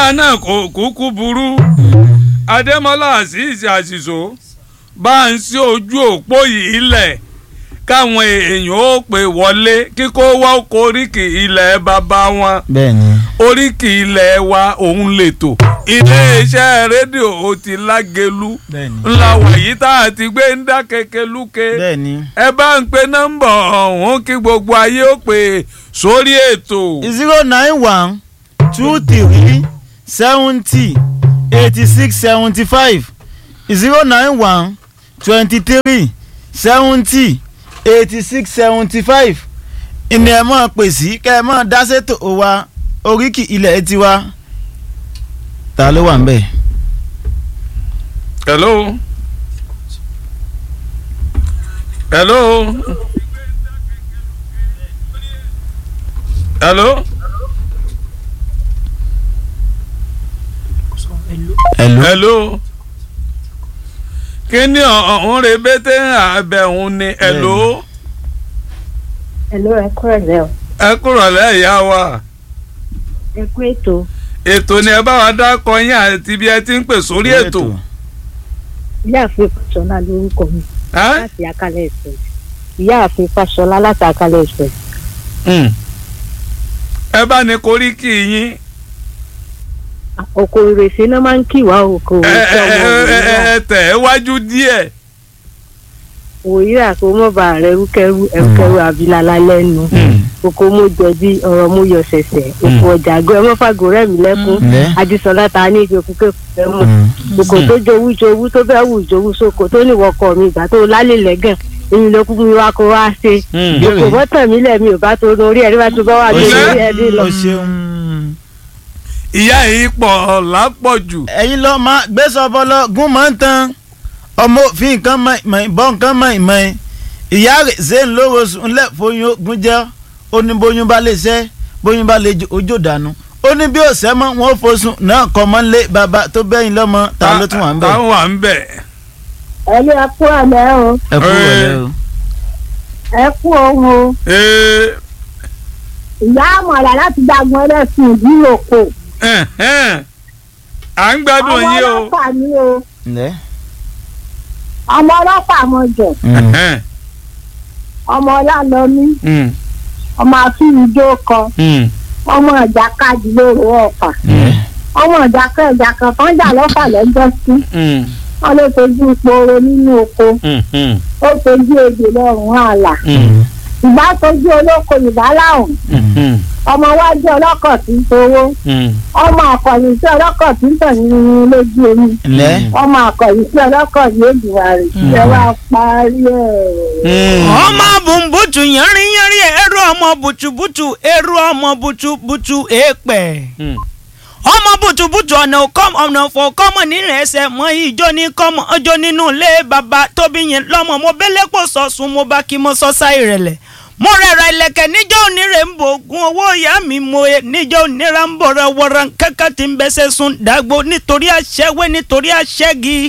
ọ̀dà náà kò kúkú burú adémọlá azeez àṣìṣò bá ń sí ojú òpó yìí lẹ̀ káwọn èèyàn ó pè wọlé kíkó wá koríki ilẹ̀ bàbá wọn bẹ́ẹ̀ni. oríkì ilẹ̀ wa òun lètò iléeṣẹ́ rédíò ó ti lágelu bẹ́ẹ̀ni. ńlá wàyí tá a ti gbé ń dá kekeluke bẹ́ẹ̀ni. ẹ bá ń pe nọ́mbà ọ̀hún kí gbogbo ayé ó pè sórí ètò. zero nine one two three seventy eighty six seventy five zero nine one twenty three seventy eighty six seventy five ìní ẹ̀ mọ̀ pè sí kẹ́ ẹ mọ̀ dáṣẹ́tò wa oríkì ilẹ̀ tiwa ta ló wà ń bẹ̀. hello. hello. hello. hello. hello. kí ni ọ̀hún rebete àbẹ̀hún ni hello. Hello, ẹ kúrò lẹ́ o. ẹ kúrò lẹ́yà wa Ẹ kú ètò. ètò ni ẹ bá wa dákọ yín àti bí ẹ ti ń pè sórí ètò. Ìyáàfin Fáṣọlá lórúkọ mi Ẹ́? láti Akálẹ̀ Express. Ìyáàfin Fáṣọlá láti Akálẹ̀ Express. Mm. ẹ bá ní koríki yín. Oko ìrèsé náà máa ń kí wá oko ẹ ìrèsé ẹ ọmọ ẹ ẹ òwúrọ̀. ẹ tẹ̀ ẹ́ wájú díẹ̀. Òwúrọ̀ kò mọ̀ bá rẹ̀ rúkẹ́rú ẹ̀rúkẹ́rú àbílálá lẹ́nu. Oko mo jẹ̀bi ọ̀rọ̀ mo yọ ṣẹ̀ṣẹ̀. Oko ọjà àgọ́ ẹ mọ́fàgò rẹ̀ mí lẹ́kún. ǹlẹ́. Adísọ́lá ta ní ìjọ kúkẹ́ fẹ́ mọ̀. Oko tó jowú jowú tó bẹ́ẹ̀ wù jowú sóko tó níwọ̀kọ̀ mi ìgbà tó lálẹ́ lẹ́gàn. Èyí ló kú mi wá kó wá ṣe. Oko bọ́tàn mi lẹ̀ mi ò bá tó orí ẹ̀rí bá tó bá wà o lórí ṣe- ẹ̀rí lọ. o ṣeun. ìyá yìí pọ̀ lápọ̀jù. ẹ̀yin lọ máa gbèsò bọ́lọ́ gún máa ń tan ọmọ òfin nǹkan mọ̀ ìbọn nǹkan mọ̀ ìmọ̀ ìyá rẹ̀ ṣe ń lówó sùn lẹ̀ fóyún ogun jẹ́ ó ní bóyún bá lè ṣẹ́ bóyún bá lè ojú dànù ó ní bí òṣẹ́ mọ́ wọn ò fosùn náà kọ́ mọ́ lé bàbá tó bẹ́yìn lọ́mọ ta ló tún wà ń bẹ̀. táwọn wà ń bẹ̀. ẹni ẹ kú àlẹ́ o ẹ kú wọlé o. ẹ kú ohun o Ee, ìyá àmọ̀là láti dàgbọ́n ẹlẹ́sìn ìdí òkò ẹ̀hẹ́n. à ń gbádùn ọmọ yín o. ọlọ́pàá mi o ǹlẹ́. ọmọ ọlọ́pàá mo jẹ Ẹ̀hẹ́n. ọmọ ọlálọ́mí Mm, ọmọ afínijó kan mm, ọmọ ìjàkadì lóru ọ̀fà ọmọ ìjàkẹ́ ìjàkẹ́ kan jà lọ́fà lẹ́jọ́ sí mm, wọn ló fojú ìpòrò nínú oko mm, mm, ó fojú èdè lọ́rùn àlà mm, ìgbà fojú olóko ìbá láwùn mm, ọmọ wájú ọlọ́kọ̀ tí ń towó mm. ọmọ àkọ̀yìn sí ọlọ́kọ̀ tí ń tàn nínú lójú omi ǹlẹ́. ọmọ àkọ̀yìn sí ọlọ́kọ̀ ní èdùwà rẹ̀ ṣe wá parí ẹ̀. ọmọ bùnbùtù yẹrin yẹrin ẹrú ọmọ bùtùbùtù ẹrú ọmọ bùtùbùtù èèpẹ̀ Mm. ọmọ bùtùbùtù ọ̀nà òkọ́m ọ̀nà òfò kọ́mọ nínú ẹsẹ̀ mọ ìjọ ní kọ́mọ ọjọ́ nínú ilé bàbá tóbi yẹn lọ́mọ mo bẹ́lẹ́ pò sọ̀sùn mo bá kí mo sọ sáì rẹ̀lẹ̀ mo rẹ̀ra ilẹ̀kẹ̀ níjọ́ onírè ń bò gun owó ìyá mi mo e níjọ́ onírà ń bọ̀ rẹ̀ wọ̀rọ̀ kẹ́kẹ́ tí ń bẹ́sẹ̀ sùn dàgbò nítorí àṣẹwé nítorí àṣẹgi.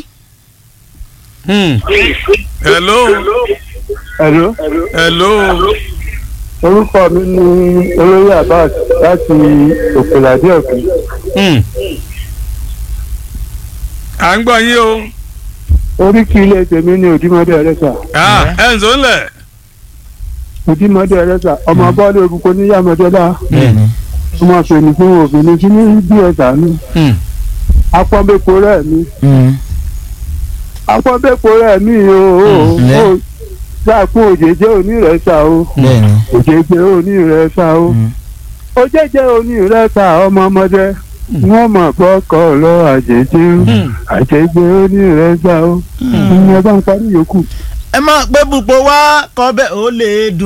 Mm. hello. Hello. hello. orúkọ mi ni olóyè abbas láti òkèlàdé òkè Mm. à ń gbọ́ yín o. oríkì ilé tèmi ní òdìmọdé ẹlẹsà Ah, ẹ̀ ń sọ lẹ̀. òdìmọdé ẹlẹsà ọmọ bọ́ọ̀lù òbúkọ níyàmọdélá bẹ́ẹ̀ni. ọmọ fèmí fún obìnrin tí ní bí ẹ̀sà mi Mm. apọ́nbẹ́pọ̀ rẹ̀ mi Mm. apọ́nbẹ́pọ̀ rẹ̀ mi o Mm, o lẹ́. dákun òjèjé onírẹ̀sà o bẹ́ẹ̀ni. òjèjé onírẹ̀sà o Mm. òjèjé onírẹ̀sà ọmọ ọmọdé wọ́n mọ̀ gbọ́kọ̀ lọ àjèjé o Mm. àjèjé onírẹ̀sà o ìyẹn bá ń parí yòókù. ẹ máa pé bùpọ̀ wá kọ́ bẹ́ẹ̀ ó lè dùn.